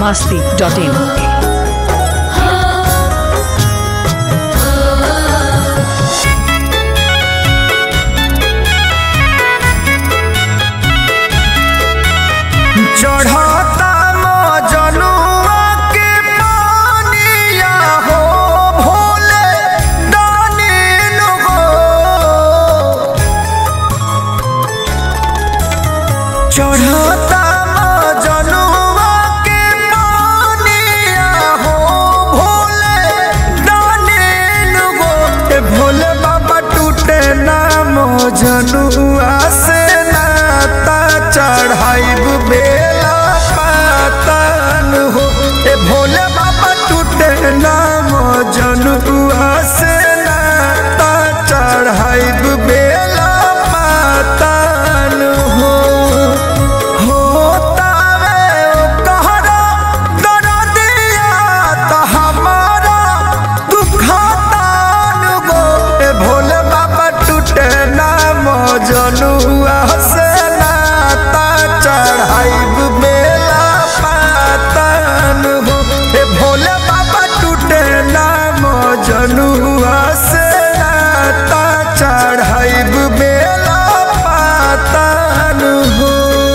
masti.in. चढ़ता मजनुआ के पानिया हो भोले दानिल हो चढ़ता मजनुआ के पानिया हो भोले दानिल हो ए भोले बाबा टूटे ना मजनुआ से नाता चढ़ाइब बेला पातन हो ए भोले बाबा टूटे ना मजनुआ से नाता चढ़ाइब बेला पातन हो होतावे कहरा दरदिया त हमारा दुखतान गो ए भोले बाबा टूटे ना मजनुआ से नाता चढ़ाइब बेला पातन हो ए भोले बाबा टूटे ना मजनुआ से नाता चढ़ाइब बेला पातन हो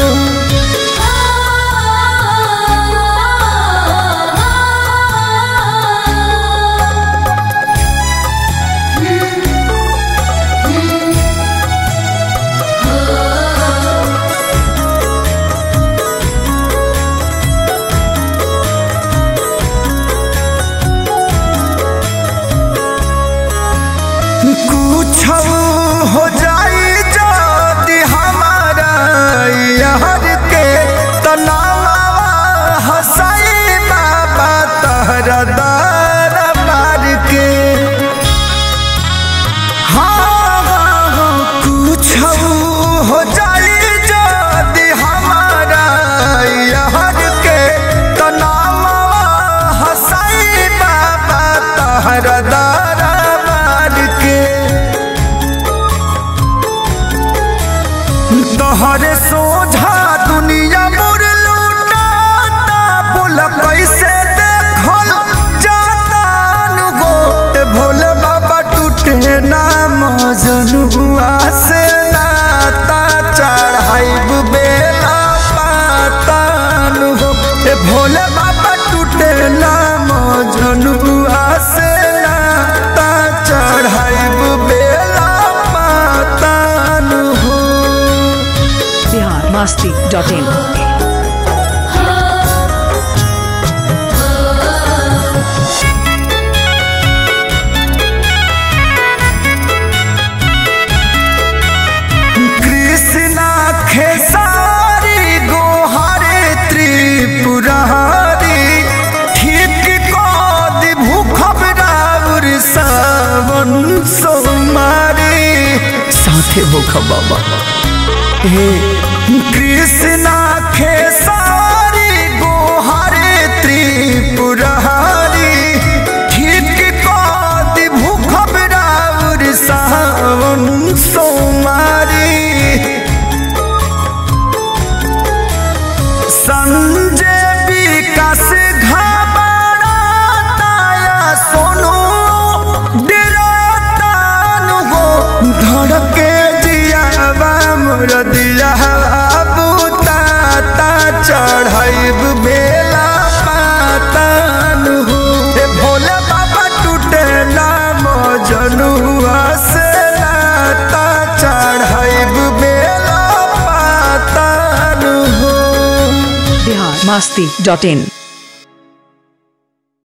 कुछ हो जाई जदि हमारा यार के तनावा हसाई बाबा तहरा दार मार के हाँ हाँ, हाँ, कुछ हो जाई जदि हमारा यार के तनावा हसाई बाबा तहरा दार मार के तोहरे सोझा दुनिया मोर लूटाता बोल कैसे देखल जाता नु गो ए भोले बाबा टूटे नाम जनुआ से नाता चढ़ाइब बेला पातान हो ए भोले बाबा टूटे नाम जनुआ से नाता चढ़ाइब बेला पातान हो Bihar masti.in. कृष्णा खेसारी गोहारे त्रिपुरारी ठीक कद भूखब राउर सावन सोमारी साथे भूखब बाबा हे कृष्णा खेसारी गोहारे त्रिपुरारी ठीक कद भूखब राउर सावन सोमारी संजय विकास घबराताया सोनू डरातान हो धड़के जियावा मोर दिया बुताता चढ़ाइब बेला पातान हो ए भोले बाबा टूटे नाम जनुआ से नाता चढ़ाइब बेला पातान हो Bihar masti.in.